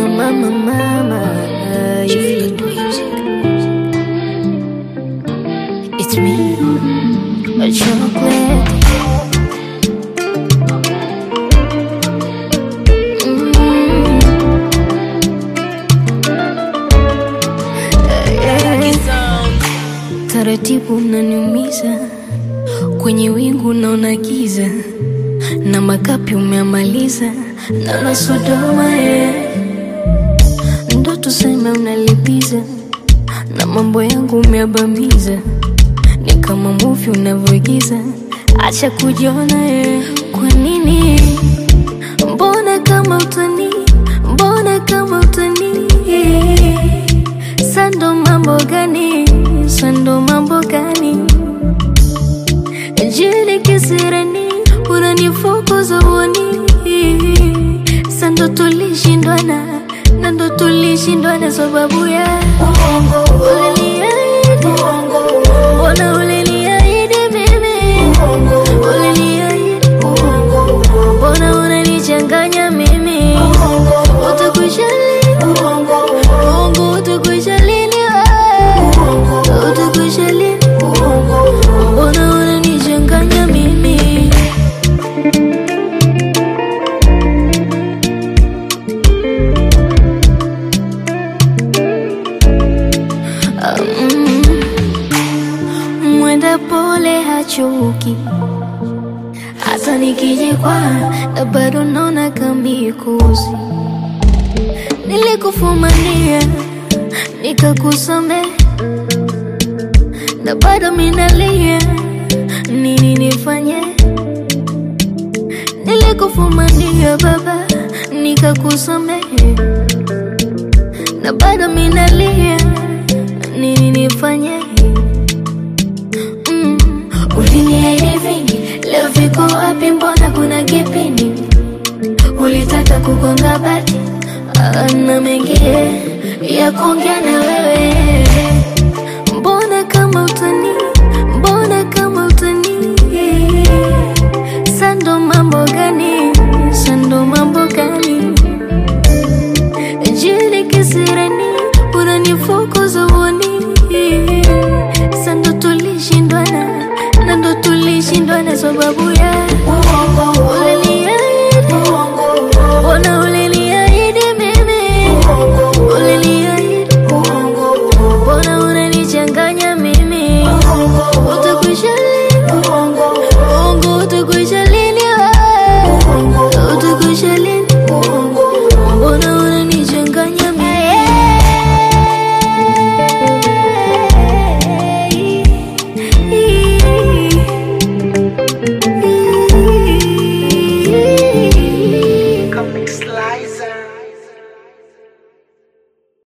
mama, mama. Yeah. It's me, a chocolate. Mm. Yeah. Taratibu unaniumiza kwenye wingu naona giza na makapi umeamaliza na Sodoma yeah. Ndo tuseme unalipiza na mambo yangu umeabamiza, ni kama movie unavyoigiza. Acha kujiona yeah. Kwa nini? Mbona kama utani, mbona kama utani Sando mambo gani, sando mambo gani Jili kisirani, unanifukuza uoni Sando tulishindwana, na ndo tulishindwana sababu ya Uliniahidi, mbona uliniahidi mimi Uliniahidi, mbona unanichanganya mimi Utakwisha lini, Mungu utakwisha lini wewe Utakwisha lini, mbona unanichanganya mimi Mm. Mwenda pole hachoki, hata nikijikwa na bado naona kamikuzi. Nilikufumania nikakusame, na bado minalia, nini nifanye? Nilikufumania baba, nikakusamehe na bado minalia, nini nifanye? Mm. Uliniahidi vingi, leo viko wapi? Mbona kuna kipindi ulitaka kugonga bati Ah, na mengi ya kuongea na wewe. Mbona kama utani, mbona kama utani Sando mambo gani, sando mambo gani Jili kisirani, unanifukuza uoni Sando tulishindwana, na ndo tulishindwana sababu ya